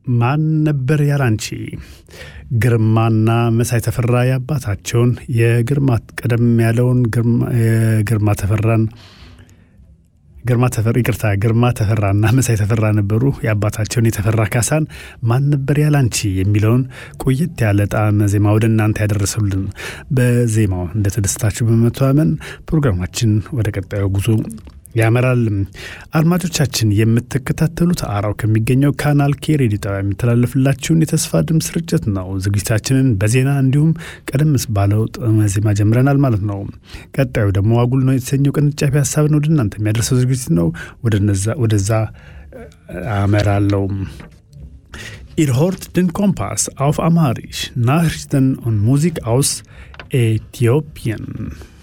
ማን ነበር ያላንቺ ግርማና መሳይ ተፈራ የአባታቸውን የግርማ ቀደም ያለውን ግርማ ተፈራን ግርማ ተፈራ ይቅርታ ግርማ ተፈራና መሳይ ተፈራ ነበሩ። የአባታቸውን የተፈራ ካሳን ማን ነበር ያላንቺ የሚለውን ቆየት ያለ ጣዕመ ዜማ ወደ እናንተ ያደረሰልን በዜማው እንደተደሰታችሁ በመተማመን ፕሮግራማችን ወደ ቀጣዩ ጉዞ ያመራል። አድማጮቻችን የምትከታተሉት አራው ከሚገኘው ካናል ኬ ሬዲዮ ጣቢያ የሚተላለፍላችሁን የተስፋ ድምፅ ስርጭት ነው። ዝግጅታችንን በዜና እንዲሁም ቀደም ባለው ጣዕመ ዜማ ጀምረናል ማለት ነው። ቀጣዩ ደግሞ አጉል ነው የተሰኘው ቅንጫቢ ሀሳብን ወደ እናንተ የሚያደርሰው ዝግጅት ነው። ወደዛ አመራለው። Ihr hört den Kompass auf Amharisch, Nachrichten und Musik aus Äthiopien.